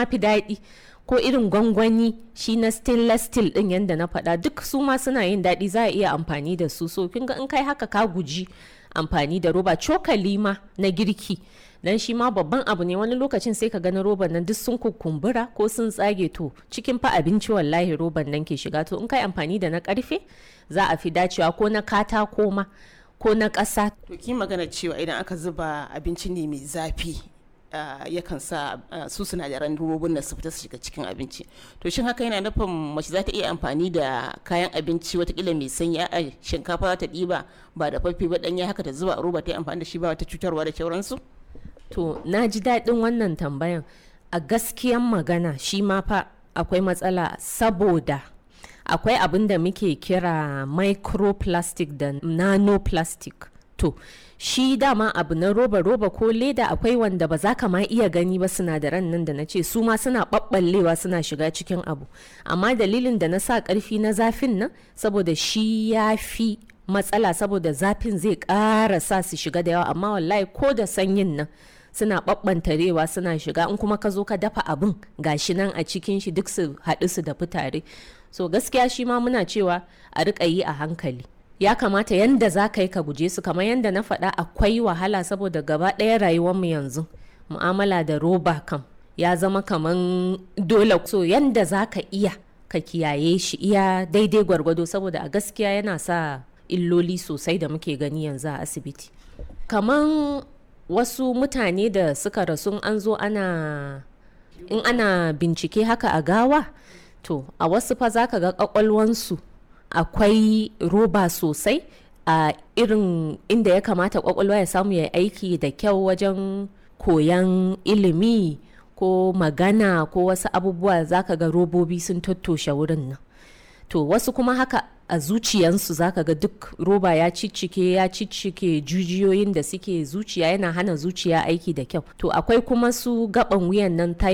ma fi daɗi ko irin gwangwani shi na stainless steel din yadda na faɗa duk su ma suna yin daɗi za a iya amfani da su so kin ga in kai haka ka guji amfani da roba cokali ma na girki dan shi ma babban abu ne wani lokacin sai ka gani roban nan duk sun kukumbura ko sun tsage to cikin fa abinci wallahi roban nan ke shiga to in kai amfani da na karfe za a fi dacewa ko na katako ma ko na ƙasa to ki magana cewa idan aka zuba abinci ne mai zafi Uh, yakan sa uh, su sinadaran robobin nan su fita su shiga cikin abinci to shin haka yana nufin mace za ta iya amfani da kayan abinci watakila mai sanyi a shinkafa za ta ɗiba ba da faffe ba ɗanya haka ta zuba a roba ta yi amfani da shi ba wata cutarwa da sauransu to na ji daɗin wannan tambayan a gaskiyan magana shi ma fa akwai matsala saboda akwai abin da muke kira microplastic da nanoplastic to shi dama abu na roba roba ko leda akwai wanda ba za ka ma iya gani ba sinadaran nan da na ce su ma suna ɓaɓɓallewa suna shiga cikin abu amma dalilin da na sa ƙarfi na zafin nan saboda shi ya fi matsala saboda zafin zai ƙara sa su shiga da yawa amma wallahi ko da sanyin nan suna ɓaɓɓantarewa suna shiga in kuma ka zo ka dafa abin gashi nan a cikin shi duk su haɗu su da tare so gaskiya shi ma muna cewa a riƙa yi a hankali ya kamata yanda za ka yi ka guje su kamar yanda na faɗa akwai wahala saboda gaba ɗaya rayuwarmu yanzu mu'amala da roba kam ya zama kamar dole so yanda za ka iya ka kiyaye shi iya daidai gwargwado saboda a gaskiya yana sa illoli sosai da muke gani yanzu a asibiti kamar wasu mutane da suka rasu an zo ana in ana bincike haka a gawa to a wasu fa za ka ga kwakwalwansu akwai roba sosai a irin inda ya kamata kwakwalwa ya samu ya aiki da kyau wajen koyan ilimi ko magana ko wasu abubuwa zaka ga robobi sun tattoshe wurin nan to wasu kuma haka a zuciyansu zaka ga duk roba ya ciccike ya ciccike jujiyoyin da suke zuciya yana hana zuciya aiki da kyau to akwai kuma su gaban wuyan nan